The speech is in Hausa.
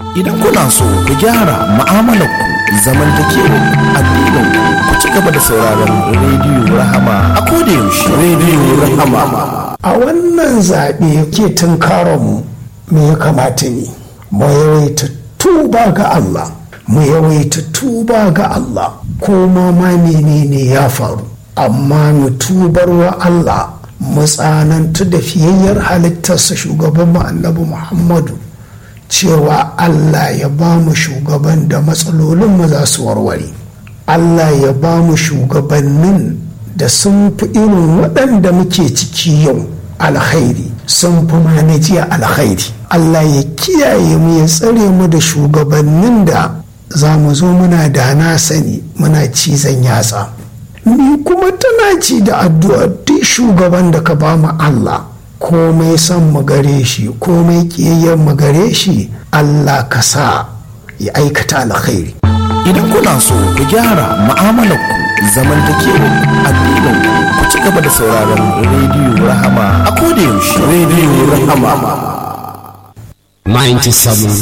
Idan kuna so ku gyara mu'amalarku zamantakewa addinin ku ci gaba da sauraron rediyo Rahama a koda yaushe rediyo Rahama. a wannan zaɓe ke tunkaronmu me ya kamata ne mu yawaita tuba ga Allah mu yawaita tuba ga Allah ko ma ma menene ya faru amma mu tubar wa Allah mu tsanantu da fiyayyar halittarsa shugaban mu annabi Muhammadu cewa Allah ya ba mu shugaban da matsalolin mu za su warware Allah ya ba mu shugabannin da sun fi irin waɗanda muke ciki yau alkhairi sun fi mana jiya alkhairi Allah ya kiyaye mu ya tsare mu da shugabannin da za mu zo muna da na sani muna cizon yatsa ni kuma tana ci da addu'a duk shugaban da ka ba mu Allah komai son mu gare shi komai kiyayyen mu gare shi Allah ka sa ya aikata alkhairi Idan kuna so ku gyara mu'amalarku zamantakewa addinin ku ci gaba da sauraron rediyo Rahama a koda yaushe rediyo Rahama. 97